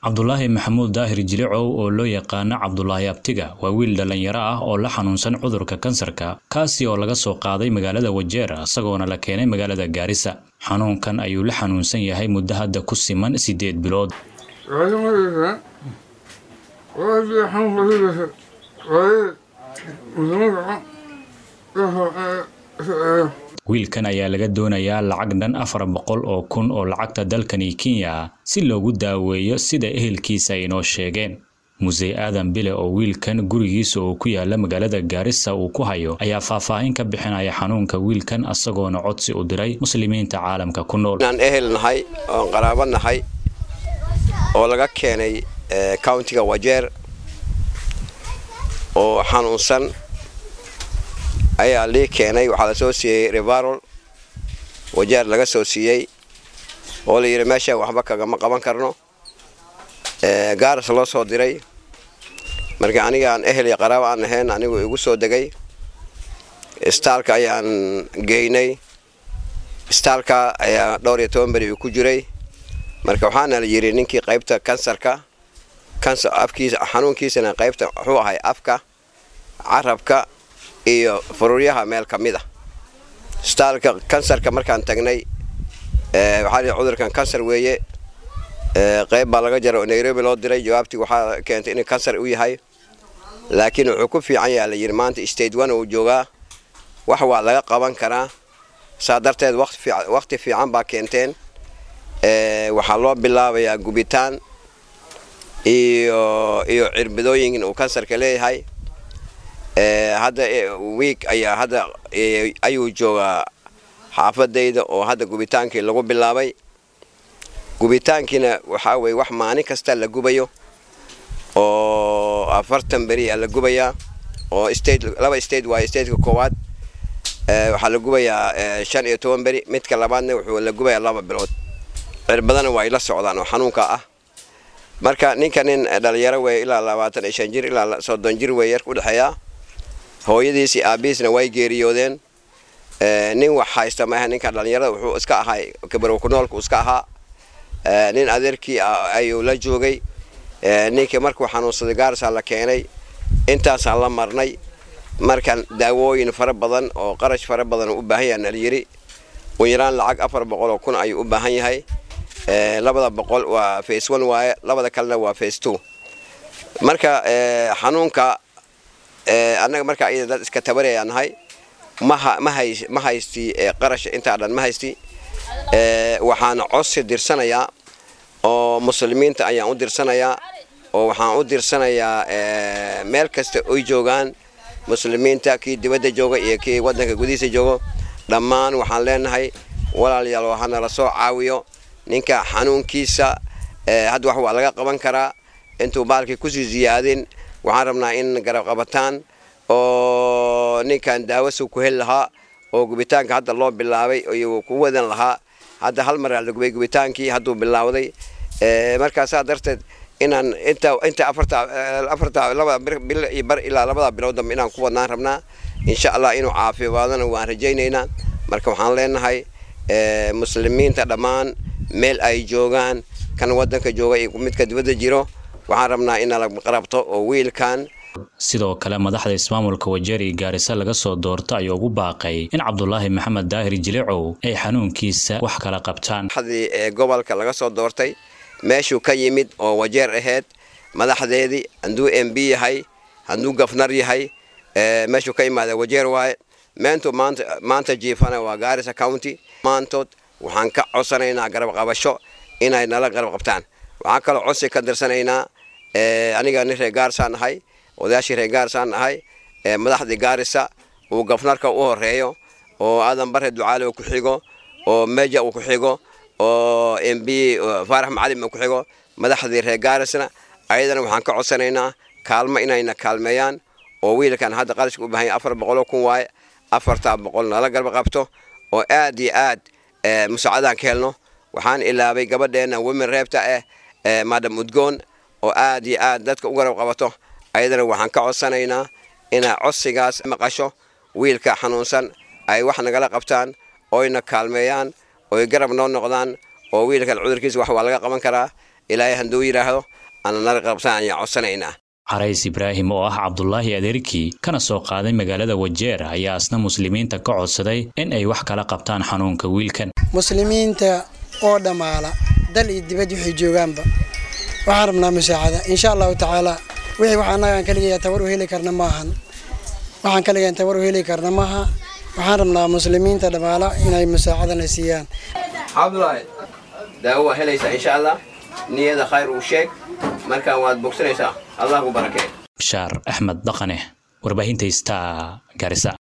cabdulaahi maxamuud daahir jilicow oo loo yaqaano cabdulaahi abtiga waa wiil dhallinyaro ah oo la xanuunsan cudurka kansarka kaasi oo laga soo qaaday magaalada wajeer isagoona la keenay magaalada gaarisa xanuunkan ayuu la xanuunsan yahay muddo hadda ku siman siddeed bilood wiilkan ayaa laga doonayaa lacag dhan afar boqol oo kun oo lacagta dalkani kenya si loogu daaweeyo sida ehelkiisa ay inoo sheegeen musey aadan bile oo wiilkan gurigiisa oo ku yaala magaalada gaarisa uu ku hayo ayaa faahfaahin ka bixinaya xanuunka wiilkan isagoona codsi u diray muslimiinta caalamka ku nool inaan ehel nahay oon qaraabo nahay oo laga keenay countiga wajeer oo xanuunsan ayaa lii keenay waxaa la soo siiyey revarol wajeer laga soo siiyey oo la yidhi meesha waxba kagama qaban karno gaaras loo soo diray marka anigaan ehel iyo qaraabo aan ahayn anigu igu soo degay istaalka ayaan geynay istaalka ayaa dhowr iyo toban beri uu ku jiray marka waxaana la yidhi ninkii qaybta kansarka afkiisa xanuunkiisana qaybta wuxuu ahay afka carabka iyo fururyaha meel ka mid a istaalka kansarka markaan tagnay waxaa lihi cudurkan kansar weeye qayb baa laga jara oo nairobi loo diray jawaabtii waxaa keentay inuu kansar u yahay laakiin wuxuu ku fiican yaha la yidhi maanta state one uu joogaa wax waa laga qaban karaa saa darteed waqti fiican baa keenteen waxaa loo bilaabayaa gubitaan iyo iyo cirbidooyin uu kansarka leeyahay hadda wiig ayaa hadda ayuu joogaa xaafadayda oo hadda gubitaankii lagu bilaabay gubitaankiina waxaa weye wax maalin kasta la gubayo oo afartan beri a la gubayaa oo state laba state waayo stateka koowaad waxaa la gubayaa shan iyo toban beri midka labaadna wuxuu la gubayaa laba bilood cirbadana waa ay la socdaan oo xanuunka ah marka ninka nin dhalinyaro weeye ilaa labaatan iyo shan jir ilaa soddon jir wey yarka udhexeeyaa hooyadiis iyo aabihiisna way geeriyoodeen nin wax haysta maaha ninka dhalinyarada wuxuu iska ahay kabarow ku noolku iska ahaa nin adeerkii ayuu la joogay ninkii markuu xanuunsaday gaarsaa la keenay intaasaan la marnay markaan daawooyin fara badan oo qarash fara badan u baahan yaha nalyiri u yaraan lacag afar boqol oo kun ayuu u baahan yahay labada boqol waa face one waaye labada kalena waa face two marka xanuunka annaga markaa iyada dad iska tabaraya nahay ma haysti qarash intaa dhan ma haysti waxaan codsi dirsanayaa oo muslimiinta ayaan u dirsanayaa oo waxaan u dirsanayaa meel kasta oy joogaan muslimiinta kii dibadda jooga iyo kii waddanka gudihiisa joogo dhammaan waxaan leenahay walaalayaal waxaana la soo caawiyo ninka xanuunkiisa hadda wax waa laga qaban karaa intuu baalkii kusii ziyaadin waxaan rabnaa in garab qabataan oo ninkan daawasu ku heli lahaa oo gubitaanka hadda loo bilaabay iyuu ku wadan lahaa hadda hal maraa la gubay gubitaankii hadduu bilaawday markaasaa darteed inaan inta inta afarta afarta labada bil iyo bar ilaa labada bilood dambe inaan ku wadnaan rabnaa insha allah inuu caafimaadana waan rajaynaynaa marka waxaan leenahay muslimiinta dhammaan meel ay joogaan kan waddanka jooga iyo midka dibadda jiro waxaan rabnaa in la qarabto oo wiilkan sidoo kale madaxda ismaamulka wajeeri gaarisa laga soo doorto ayuu ugu baaqay in cabdulaahi maxamed daahir jilicow ay xanuunkiisa wax kala qabtaan madaxdii ee gobolka laga soo doortay meeshuu ka yimid oo wajeer ahayd madaxdeedii hadduu m b yahay hadduu gafnar yahay meeshuu ka imaada wajeer waaye meentu maanta maanta jiifana waa gaarisa county maantood waxaan ka codsanaynaa garab qabasho inay nala garab qabtaan waxaan kaloo codsi ka dirsanaynaa aniga nin reer gaarisaan nahay odayaashii reer gaarisaan nahay madaxdii gaarisa uu gafnarka u horeeyo oo aadan bare ducaale uu ku xigo oo meja uu ku xigo oo m b faarax macalim uu ku xigo madaxdii reer gaarisna ayadana waxaan ka codsanaynaa kaalmo inayna kaalmeeyaan oo wiilkan hadda qarashka u baahan yahay afar boqoloo kun waaye afartaa boqol nala garba qabto oo aad iyo aad musaacadaan ka helno waxaan ilaabay gabadheena women reebta ah madam udgoon oo aad iyo aad dadka u garab qabato ayadana waxaan ka codsanaynaa inaa codsigaas maqasho wiilka xanuunsan ay wax nagala qabtaan oyna kaalmeeyaan oy garab noo noqdaan oo wiilkan cudurkiisa wax waa laga qaban karaa ilaahay handuu yidhaahdo ana nala qabsan ayaan codsanaynaa carays ibraahim oo ah cabdulaahi adeerkii kana soo qaaday magaalada wajeer ayaa asna muslimiinta ka codsaday in ay wax kala qabtaan xanuunka wiilkan muslimiinta oo dhammaala dal iyo dibad waxay joogaanba waxaan rabnaa musaacada insha allahu tacaala wixii wax annagaan kaligeeya tabar u heli karna maahan waxaan kaligean tabar u heli karna maaha waxaan rabnaa muslimiinta dhammaala inay musaacadana siiyaan cabdulaahi daawo waa helaysaa insha allah niyada khayr uu sheeg markaan waad bogsanaysaa allah ku barakee bashaar axmed dhaqane warbaahinta star garisa